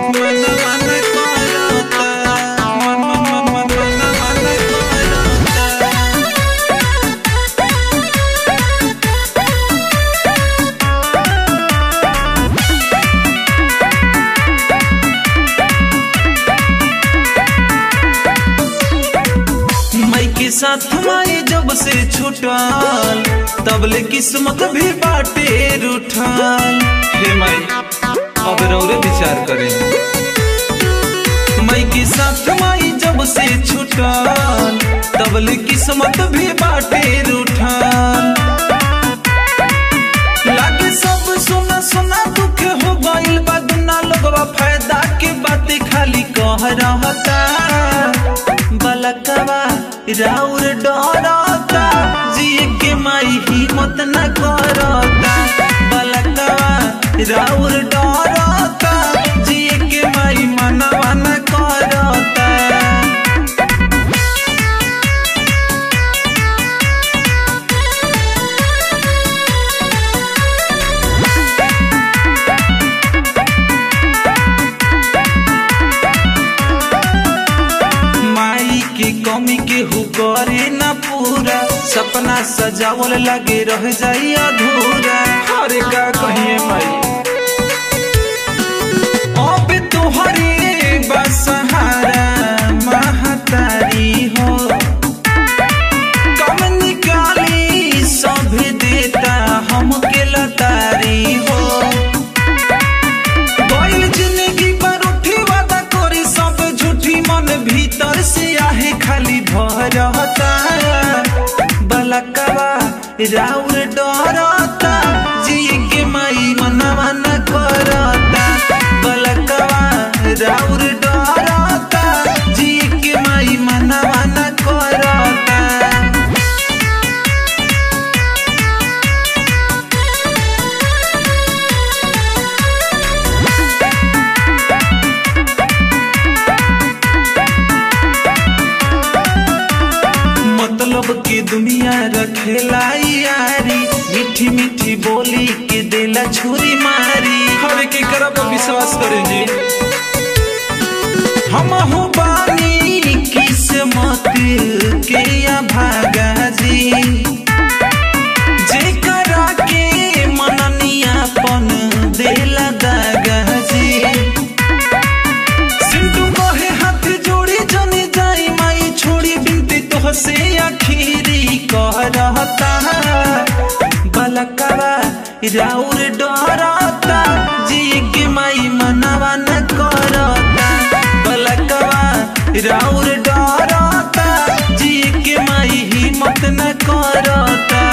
मनवा न करता मन मन मन मनवा न करता मई के साथ माई जब से छूटल तबले किस्मत भी बाटे रूठल हे माई अब रौरे विचार करे मई के साथ माई जब से छूटल तबले किस्मत भी बाटे रूठल लागे सब सुना सुना दुख हो गइल बा दुना लोगवा फायदा के बातें खाली कह रहता बलकवा राउर डरता जिए के माई हिम्मत न करता बलकवा राउर डरता जिए के माई मनवा न करता माई के कमी के हु करे न पूरा सपना सजावल लगे रह जाई अधूरा अरे का कहिए माई अब तोहरे बसहारा महतारी हो कम निकाली सब देता हमके लतारी हो गइल जिंदगी पर उठी वादा करी सब झूठी मन भीतर से आहे खाली भरता बलकवा राउर डरता जिए के माई मनवा न करता बलकवा राउर डरता जिए के माई मनवा न करता मतलब के दुनिया रखेला यारी मीठी मीठी बोली के देला छुरी मारी हर के करब विश्वास करे जी हम हो बानी किस्मत के या भागा जी जेकरा के मननियापन देला दागा जी सिंटू कहे हाथ जोड़ी जने जाई माई छोड़ी बिनती तोह से आखिरी कह रहता बलकवा राउर डरता जी के माई मनवा न करता बलकवा राउर डरता जी के माई हिम्मत न करता